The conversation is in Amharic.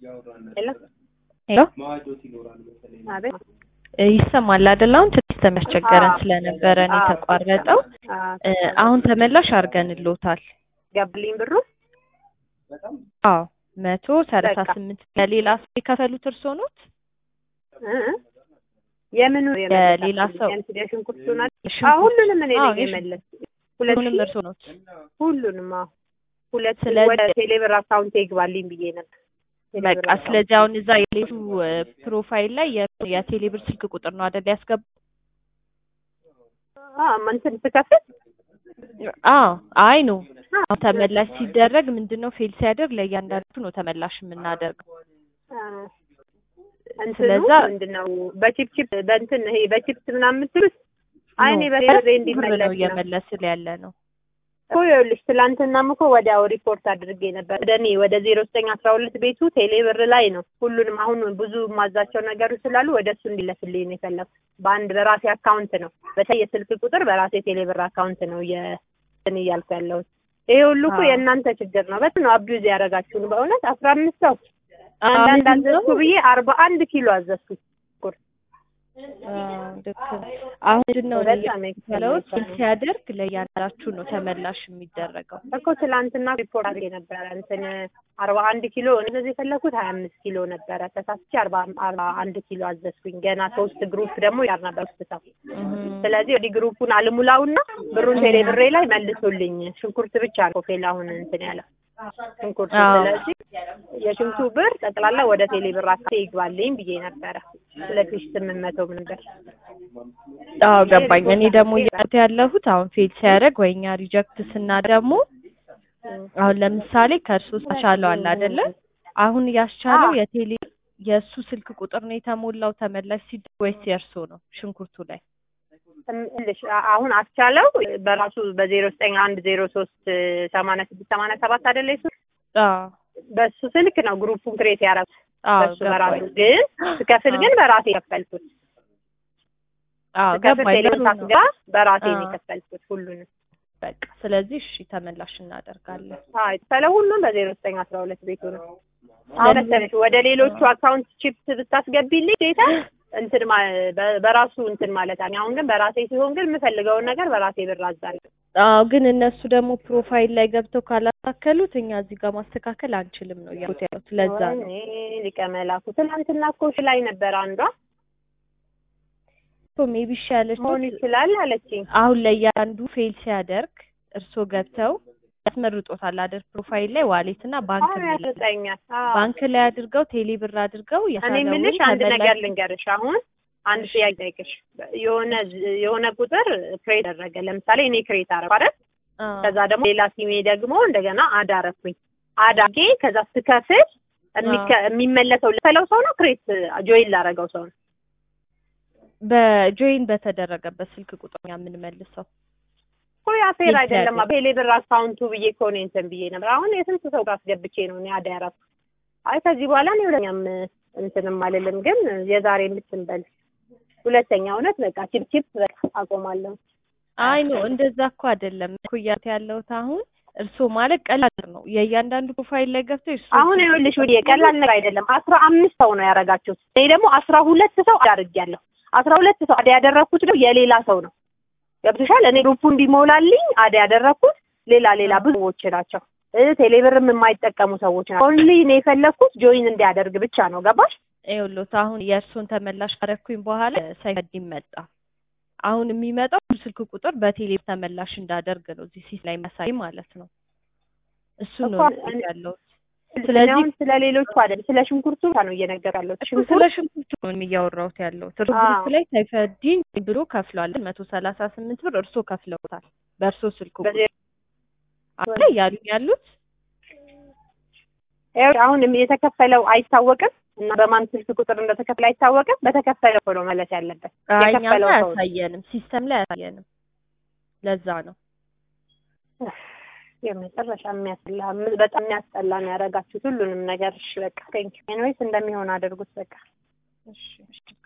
ሄሎ ሄሎ አቤት ይሰማል አይደል? አሁን ትንሽ ተሚያስቸገረን አዎ። ስለነበረ ነው አዎ። የተቋረጠው። አዎ፣ እ፣ አሁን ተመላሽ አድርገንልዎታል። ገባልኝ ብሩ አዎ መቶ ሰላሳ በቃ። ስምንት ለሌላ ሰው የከፈሉት እርስዎ ኖት? እ? የምኑ ለሌላ ሰው ሽንኩርቱን አይደል? አዎ፣ ሽንኩርት ሁሉንም እኔ አዎ፣ ነኝ የሽንኩርቱንም የመለስኩት። ሁለት ሺህ እርስዎ ኖት? ሁሉንም አዎ፣ ሁለት ስለዚህ- ወደ ቴሌብር አካውንት ይግባልኝ ብዬ ነበር። ቴሌብር በቃ አካውንት። ስለዚህ አሁን እዛ የሌቱ ፕሮፋይል ላይ የ- የቴሌብር ስልክ ቁጥር ነው አይደል ያስገቡ? አዎ፣ እንትን ስከፍት አዎ አይ ነው አዎ፣ አሁን ተመላሽ ሲደረግ ምንድን ነው ፌል ሲያደርግ ለእያንዳንዱ ነው ተመላሽ የምናደርገው። አዎ። እንትኑ ስለዛ- ምንድን ነው በቺፕ ቺፕ በእንትን ይሄ በቺፕስ ምናምን የምትሉት አይኔ ነው፣ በቴሌብር ብር እንዲመለስ ነው ነው እየመለስን ያለ ነው። እኮ ይኸውልሽ ትላንትናም እኮ ወዲያው ሪፖርት አድርጌ ነበር ወደ እኔ ወደ ዜሮ ዘጠኝ አስራ ሁለት ቤቱ ቴሌ ብር ላይ ነው ሁሉንም አሁን ብዙ የማዛቸው ነገሮች ስላሉ ወደ እሱ እንዲለፍልኝ ነው የፈለኩት በአንድ በራሴ አካውንት ነው በተለይ የስልክ ቁጥር በራሴ ቴሌ ብር አካውንት ነው የእንትን እያልኩ ያለሁት ይሄ ሁሉ እኮ አዎ። የእናንተ ችግር ነው በጣም ነው አቢዩዝ ያደረጋችሁን በእውነት አስራ አምስት ሰው አዎ፣ አንዳንድ ምንድን ነው? አዘዝኩ ብዬ አርባ አንድ ኪሎ አዘዝኩ አዎ፣ ልክ ነው። አሁን ምንድን ነው በጣም ያለው ኤክስፔንሲቭ ነው። ሲያደርግ ለእያንዳንዳችሁ ነው ተመላሽ የሚደረገው። እኮ ትላንትና ሪፖርት አድርጌ ነበረ እንትን አርባ አንድ ኪሎ እነዚህ የፈለኩት ሀያ አምስት ኪሎ ነበረ ተሳስቼ አርባ አርባ አንድ ኪሎ አዘዝኩኝ ገና ሶስት ግሩፕ ደግሞ ያር ነበር ውስጥ ሰው እህም። ስለዚህ ወዲህ ግሩፑን አልሙላውና ብሩን ቴሌ ብሬ ላይ መልሱልኝ ሽንኩርት ብቻ ነው ፌል አሁን እንትን ያለው ሽንኩርት አዎ። ስለዚህ የሽንኩርቱ ብር ጠቅላላ ወደ ቴሌ ብር አካባቢ ይግባልኝ ብዬ ነበረ ሁለት ሺህ ስምንት መቶ ነበር አዎ ገባኝ። እኔ ደግሞ እያልኩ ያለሁት አሁን ፌል ሲያደርግ ወይ እኛ ሪጀክት ስና ደግሞ አሁን ለምሳሌ ከእርሶ ያስቻለው አለ አይደለ? አሁን ያስቻለው አዎ። የቴሌ የእሱ ስልክ ቁጥር ነው የተሞላው ተመላሽ ሲደረግ ወይስ የእርሶ ነው ሽንኩርቱ ላይ? እልሽ አሁን አስቻለው በራሱ በዜሮ ዘጠኝ አንድ ዜሮ ሶስት ሰማንያ ስድስት ሰማንያ ሰባት አይደለ እሱ አዎ በሱ ስልክ ነው ግሩፑን ክሬት ያደረኩት አዎ በሱ በራሱ ገባኝ። ግን ስከፍል ግን በራሴ የከፈልኩት አዎ ስከፍል ገባኝ። ቴሌብር ጥሩ ነው። ሳስገባ በራሴ ነው አዎ። የከፈልኩት ሁሉንም በቃ ስለዚህ እሺ ተመላሽ እናደርጋለን። አዎ የተከፈለው ሁሉም በዜሮ ዘጠኝ አስራ ሁለት ቤቱ ነው አሁን መሰለሽ ወደ ሌሎቹ አካውንት ቺፕስ ብታስገቢልኝ ዴታ እንትን ማ- በ- በራሱ እንትን ማለት አለ አሁን ግን በራሴ ሲሆን ግን የምፈልገውን ነገር በራሴ ብር አዛለሁ አዎ ግን እነሱ ደግሞ ፕሮፋይል ላይ ገብተው ካላስተካከሉት እኛ እዚህ ጋር ማስተካከል አንችልም ነው እያልኩት ያሉት። ለዛ ነው ወይኔ ሊቀ መላኩ ትናንትና እኮ እሺ ላይ ነበር አንዷ እኮ ሜቢ ይሻለች መሆን ይችላል አለችኝ አሁን ለእያንዱ ፌል ሲያደርግ እርስዎ ገብተው ያስመርጦታል አይደል? ፕሮፋይል ላይ ዋሌት እና ባንክ አሁን የሚል ያስወጣኛል አዎ። ባንክ ላይ አድርገው ቴሌ ብር አድርገው እኔ የቻለውን የምልሽ አንድ ተመላሽ- ነገር ልንገርሽ። አሁን አንድ ጥያቄ ጠይቅሽ። የሆነ የሆነ ቁጥር ክሬት አደረገ። ለምሳሌ እኔ ክሬት አደረኩ አይደል? አዎ። ከዛ ደግሞ ሌላ ሲሜ ደግሞ እንደገና አድ አደረኩኝ። አድ አድርጌ ከዛ ስከፍል የሚከ- የሚመለሰው ለፈለው ሰው ነው ክሬት ጆይን ላደረገው ሰው ነው። በጆይን በተደረገበት ስልክ ቁጥር እኛ የምንመልሰው እኮ ያ ፌር ይቻላል። አይደለም። በቴሌብር አካውንቱ ብዬ እኮ ነው እንትን ብዬ ነበር። አሁን የስንት ሰው ጋር አስገብቼ ነው እኔ አድ ያደረኩት። አይ ከዚህ በኋላ እኔ ሁለተኛም እንትንም አልልም፣ ግን የዛሬ የምትንበል ሁለተኛ እውነት በቃ ቺፕ ቺፕ በቃ አቆማለሁ። አይ ነው እንደዛ እኮ አይደለም እኮ እያልኩት ያለሁት አሁን እርስዎ ማለት ቀላል ነው የእያንዳንዱ ፕሮፋይል ላይ ገብተው እሱ አሁን ይኸውልሽ ወዲህ ቀላል ነገር አይደለም። አስራ አምስት ሰው ነው ያደረጋችሁት። እኔ ደግሞ አስራ ሁለት ሰው አድርጌያለሁ። አስራ ሁለት ሰው አደ ያደረኩት ደግሞ የሌላ ሰው ነው። ገብቶሻል? እኔ ግሩፑ እንዲሞላልኝ አደ ያደረኩት ሌላ ሌላ ብዙ ሰዎች ናቸው። እ ቴሌብርም የማይጠቀሙ ሰዎች ናቸው። ኦንሊ እኔ የፈለኩት ጆይን እንዲያደርግ ብቻ ነው። ገባሽ? ይኸውልዎት አሁን የእርስዎን ተመላሽ ካረኩኝ በኋላ ሳይፈድ መጣ። አሁን የሚመጣው ስልክ ቁጥር በቴሌ ተመላሽ እንዳደርግ ነው እዚህ ሲስ ላይ መሳይ ማለት ነው። እሱ ነው እኮ እኔ- ያለሁት። ስለዚህ ስለዚህ አሁን ስለ ሌሎቹ አይደለም ስለ ሽንኩርቱ ነው እየነገር ያለው እኮ ሽንኩርት ስለ ሽንኩርቱ ነው እያወራሁት ያለሁት። እርሶ አዎ። ግሩፕ ላይ ሳይፈዲኝ ብሎ ከፍሏል። መቶ ሰላሳ ስምንት ብር እርሶ ከፍለውታል በእርሶ ስልክ ቁጥር በዚህ አለ እያሉኝ ያሉት ይኸው አሁን የተከፈለው አይታወቅም እና በማን ስልክ ቁጥር እንደተከፈለ አይታወቅም። በተከፈለው እኮ ነው መለስ ያለበት። አይ እኛ የከፈለው ጋር ሰው ነው። አያሳየንም፣ ሲስተም ላይ አያሳየንም። ለዛ ነው የመጨረሻ የሚያስጠላ በጣም የሚያስጠላ ነው ያደረጋችሁት ሁሉንም ነገር። እሺ በቃ ቴንኪው። ኤኒዌይስ እንደሚሆን አድርጉት በቃ። እሺ እሺ